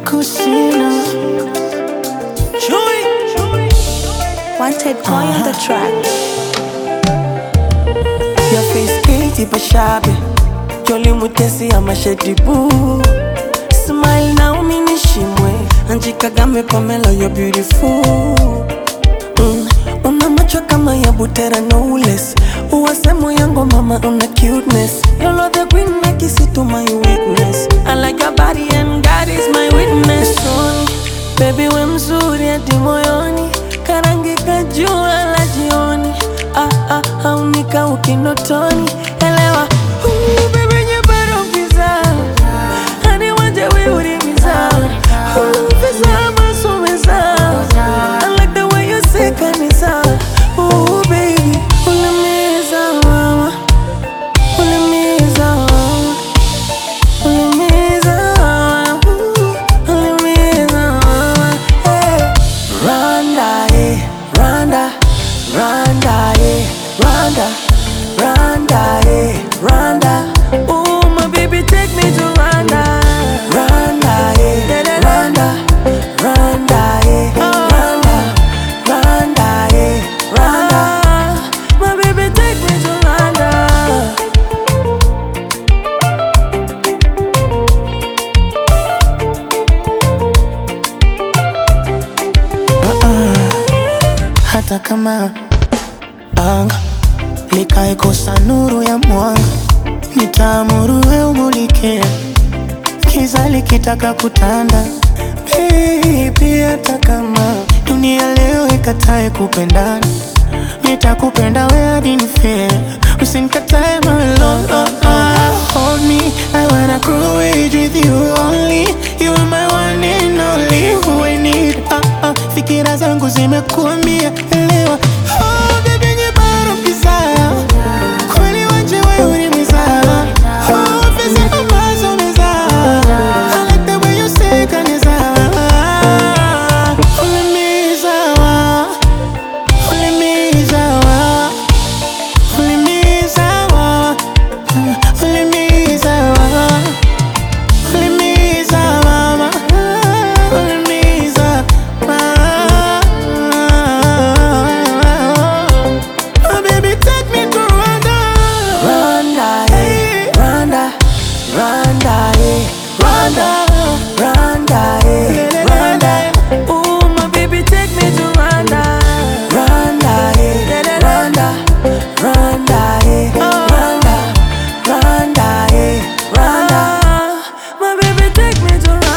kusina Chui. Wanted boy on the track. Your face pretty but shabby Jolly mutesi ama shady boo Smile now mini shimwe Anji Kagame Pamela you're beautiful mm. Una macho kama ya butera no less Uwasemo yango mama una cuteness You love the queen like isi to my weakness I like your body and God is my witness Sorry, baby we mzuri hadi moyoni Karangi kajua la jioni ah, ah, haunika ukinotoni elewa Ooh, baby nyebaro giza Hani wanje we urimiza Ooh, visa masumeza I like the way you say kanisa Ooh, baby Ulimiza mama Ulimiza mama Ulimiza mama Ooh, Ulimiza mama hey. Randa, eh, Randa, Randa, eh, Randa, Randa, eh, Randa. Ooh, my baby, take me to Randa. Randa, eh, Randa, Randa, eh, Randa, Randa, eh, Randa. My baby, take me to Randa. hata kama anga likaikosa nuru ya mwanga, nitaamuru we umulike, kiza likitaka kutanda. Baby, hata kama dunia leo ikatae kupendana, nitakupenda we hadi nife, usinikatae my love. Oh, oh, hold me, I wanna grow age with you only. You are my one and only who I need. Ah, ah, fikira zangu zimekuambia elewa. Oh, baby, nyebaro kizaa. Kweli wanje wewe ulimizaa. Oh, pesa ambazo umezaa. I like the way you say kanizaa. Ulimizaa. Ulimizaa. Ulimizaa. Ulimizaa. Ulimiza mama, ulimiza mama. Oh, baby, take me to Rwanda. Randa, eh, Randa, Randa, eh, Randa, Randa, eh, Randa. Ooh, my baby, take me to Rwanda. Randa, eh, Randa, Randa, eh, Randa, Randa, eh, Randa. My baby, take me to